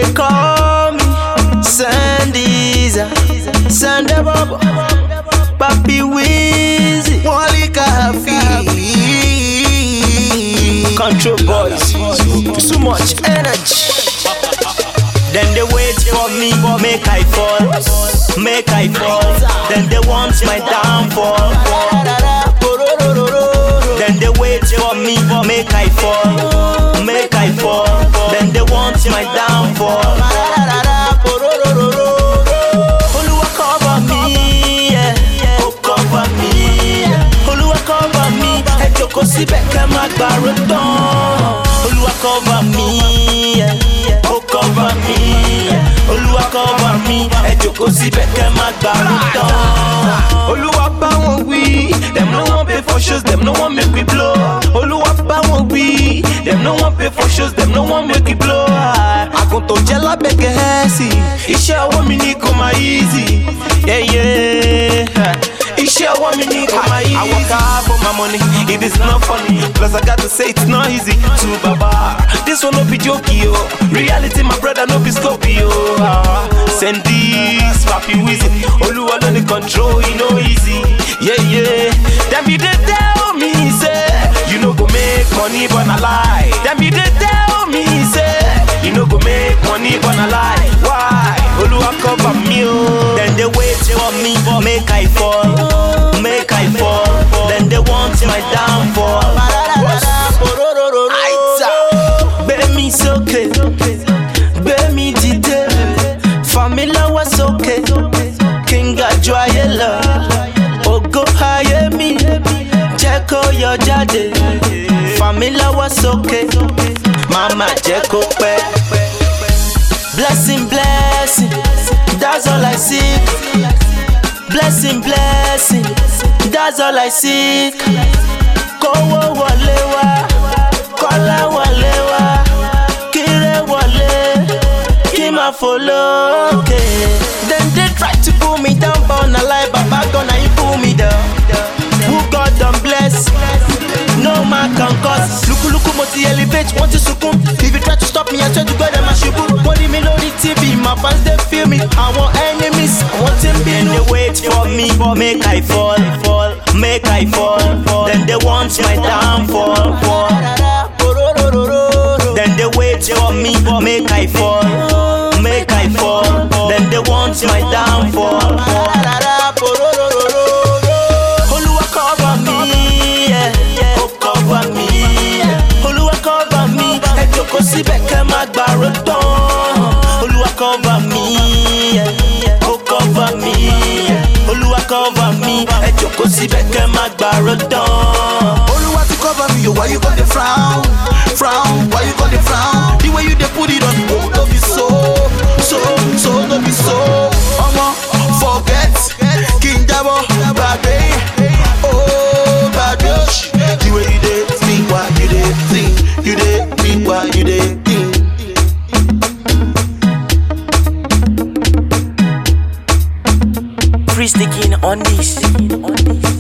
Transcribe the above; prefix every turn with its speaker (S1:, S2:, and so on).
S1: they call me Sandiza, Sande Bobo, Papi Wheezy,
S2: Wally Kafi.
S1: Control Boys, too much energy. Then they wait for me, make I fall, make I fall. Then they want my downfall. Then they wait for me, make I fall, make I fall. Then they want my downfall. Oluwa cover me, yeah. oh cover me. Oluwa cover me, ẹ jókòó síbẹ̀ kẹ́ má gbàrú tán. Oluwa cover me, yeah. oh cover me. Oluwa cover me, ẹ jókòó síbẹ̀ kẹ́ má gbàrú tán.
S2: Olúwa bá wọn wí, dem no wan pay for shows, dem no wan make we blow. Olúwa bá wọn wí, dem no wan pay for shows, dem no wan make we blow. Àgùntàn jẹ́ lábẹ́ gẹ̀ẹ́sì, iṣẹ́ ọwọ́ mi ní kò máa easy. Yeah, yeah. Iṣẹ́ ọwọ́ mi ní kò máa easy. I work hard for my money, it is not funny. Plus I got to say it's not easy to baba. This one no be joke yo. Reality my brother no be scope yo. Ah, Send this papi wheezy. Olúwa ló ní control, e no easy. Yeah, yeah. Dem be dey tell me say you no go make money but na lie. Dem be dey tell me say you no go make money but na lie. Why? Olúwa cover me o.
S1: Then they wait for me, make I fall, make I fall. Then they want my downfall. Gbé mi sókè, gbé mi dìde, fà mí lọ́wọ́ sókè, kí n ga ju ayé lọ. Ògo ayé mi, jẹ́ kó yọ jáde, fà mí lọ́wọ́ sókè, màmá jẹ́ kó pẹ́. Blessing, blessing, that's all I seek. Blessing, blessing, that's all I seek. Kówó wọlé wá, kọ́lá wọlé wá, kíre wọlé, kí máa fò lókè. Then they try to pull me down, but na lie, baba gonna you pull me down. Who God don bless, no man can cause. Lukuluku mo ti elevate, wọ́n ti sunkún. If you try to stop me, I swear to God, ẹ máa ṣubú. Wọ́n rí mi lórí TV, my fans dey feel me. Àwọn enemies, wọ́n ti ń bínú. They wait for me, make I fall, fall, make I fall. Then they want my downfall, fall. Then they wait for me, make I fall, make I fall. Then they want my downfall. Oluwa cover me, yeah. oh cover me. Oluwa cover me, ẹ jókòó síbẹ̀ kẹ́ má gbàrú tán. Oluwa cover me, yeah. oh cover me. Oluwa cover me, ẹ jókòó síbẹ̀ kẹ́ má gbàrú tán.
S2: Olúwa ti cover me, yo, why you gon' dey frown? Frown, why you gon' dey frown? The way you dey put it on, oh, no be so, so, so, no be so. Omo, forget, kí n jábọ́, gbàgbé, oh, gbàgbé òṣì. The way you dey think, why you dey think, you dey think, why you dey think.
S1: Free sticking on this.